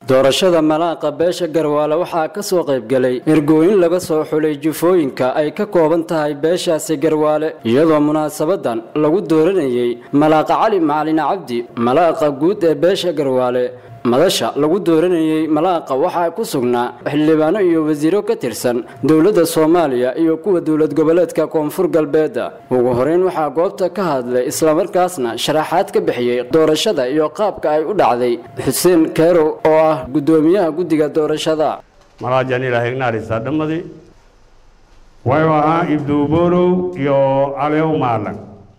doorashada malaaqa beesha garwaale waxaa ka soo qaybgelay ergooyin laga soo xulay jufooyinka ay ka kooban tahay beeshaasi garwaale iyadoo munaasabadan lagu dooranayey malaaqa cali macalin cabdi malaaqa guud ee beesha garwaale madasha lagu dooranayey malaaqa waxaa ku sugnaa xildhibaano iyo wasiiro ka tirsan dowladda soomaaliya iyo kuwa dowlad goboleedka koonfur galbeedda ugu horeyn waxaa goobta ka hadlay islamarkaasna sharaxaad ka bixiyey doorashada iyo qaabka ay u dhacday xuseen keerow oo ah guddoomiyaha guddiga doorashada malaajan ilaahignaarisa dhammadii wayu ahaa ibduuborow iyo calew maalan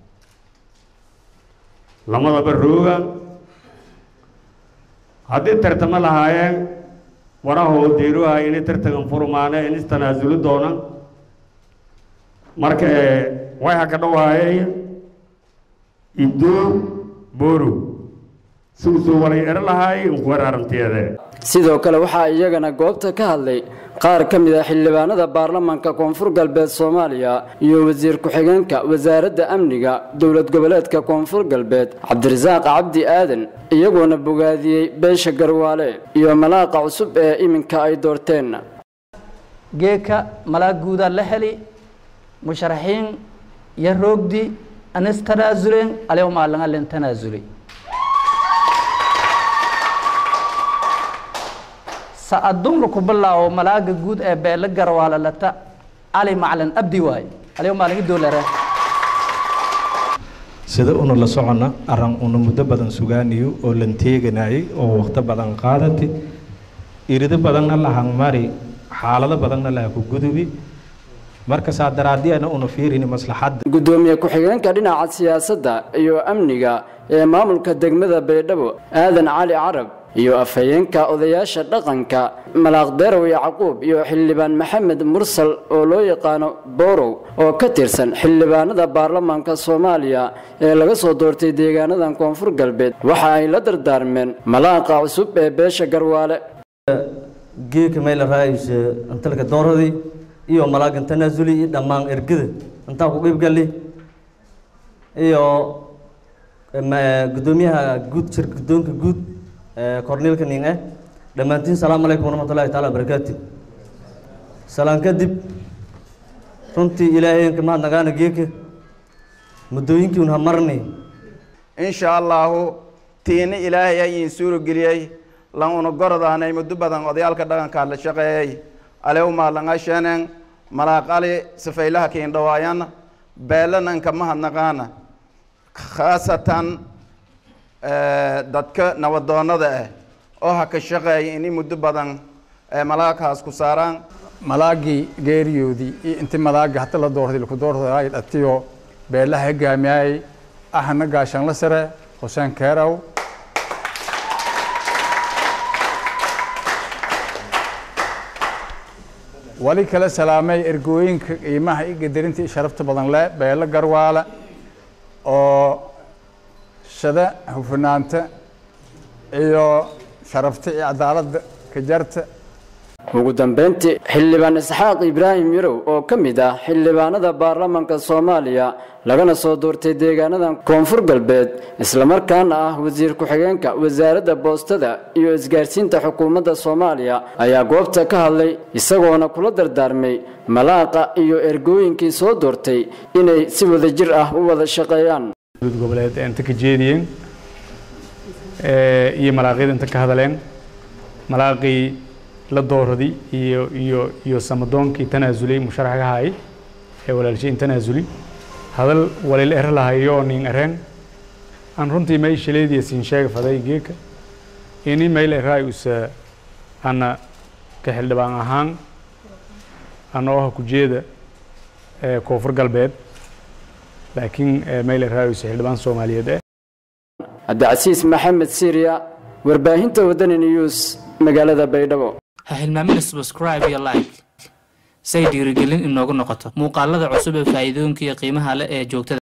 lamadaba rooga haddii tartamo lahaayeen warahoo deeruha inay tartagan furmaane in istanaasuli doona marka way haka dhawaayay ibduu borow siusuu walay ero lahaay inkuwar aragtiyeede sidoo kale waxaa iyagana goobta ka hadlay qaar ka mid a xildhibaanada baarlamaanka koonfur galbeed soomaaliya iyo wasiir ku-xigeenka wasaaradda amniga dowlad goboleedka koonfur galbeed cabdirasaaq cabdi aadan iyagoona bogaadiyey beesha garwaale iyo malaaqa cusub ee iminka ay doorteen geeka malaag guudaa la heli musharaxiin iyo roogdi anis tanaasuleen alew maalanga len tanaasuli sa adduunka ku bilaawo malaaga guud ee beele garwaale lata cali macalin abdi waaye alew maalingi doolare sida una la soconna arran una muddo badan sugaaniyo oo lan teeganayay oo wakhto badan qaadati irido badanna la hangmari xaalado badanna laha ku gudubi marka saa daraadiyana una fiirini maslaxadda guddoomiye ku-xigeenka dhinaca siyaasadda iyo amniga ee maamulka degmada baydhabo aadan cali carab iyo afhayeenka odayaasha dhaqanka malaaqderow yacquub iyo xildhibaan maxamed mursal oo loo yaqaano borow oo ka tirsan xildhibaanada baarlamaanka soomaaliya ee laga soo doortay deegaanadan koonfur galbeed waxa ay la dardaarmeen malaaqa cusub ee beesha garwaale geeka mayla raayaysa antalka dooradii iyo malaagan tanaasuli iyo dhammaan ergada intaa ku qeybgali iyo guddoomiyaha guud shir guddoonka guud korneelka nin eh dhammaantiin salaamu calaykum waraxmatullahi taala barakaatu salaan kadib runtii ilaahayanka mahad nagaana geeka muddooyinkii un hamarni insha allahu tiini ilaahay ayin suuro geliyey lan una gorodaanay muddo badan odayaalka dhaqankaa la shaqeeyey alew maalangaa sheeneen malaaq ali sifaylaha kiindhawaayan beelananka mahadnaqaana khaasatan dadka nabadoonada ah oo ha ka shaqeeya inay muddo badan malaaghaas ku saaraan malaagii geeriyoodii iyo intii malaaga hata la doortay laku doortay dhatiyo beelaha hogaamiyay ahna gaashanla sare xuseen keerow wali kala salaamay ergooyinka qiimaha iyo gadarinta iyo sharafta badan leh beelo garwaale oo shada hufnaanta iyo sharafta iyo cadaaladda ka jarta ugu dambeyntii xildhibaan isxaaq ibraahim yarow oo ka mid ah xildhibaanada baarlamaanka soomaaliya lagana soo doortay deegaanadan koonfur galbeed islamarkaana ah wasiir ku-xigeenka wasaaradda boostada iyo isgaarsiinta xukuumadda soomaaliya ayaa goobta ka hadlay isagoona kula dardaarmay malaaqa iyo ergooyinkii soo doortay inay si wadajir ah u wada shaqeeyaan goboleed inta ka jeediyeen iyo malaaqyada inta ka hadleen malaaqii la dooradi iyo iyo iyo samadoonkii tanaasulay musharaxgahay ee walaalshayn tanaasuli hadal walil ero lahayo nin ereen aan runtii may shaleediya siin sheega faday geeka ini mayl eraay usa ana ka xildhibaan ahaan anoo ah kujeeda koonfur galbeed laakiin mayl eraay usa xildhibaan soomaaliyeed eh cabdicasiis maxamed siiriya warbaahinta wadani news magaalada baydhabo ha hilmaamina subscribe iyo like say dhiirigelin inoogu noqoto muuqaalada cusub ee faa'iidooyinka iyo qiimaha leh ee joogtada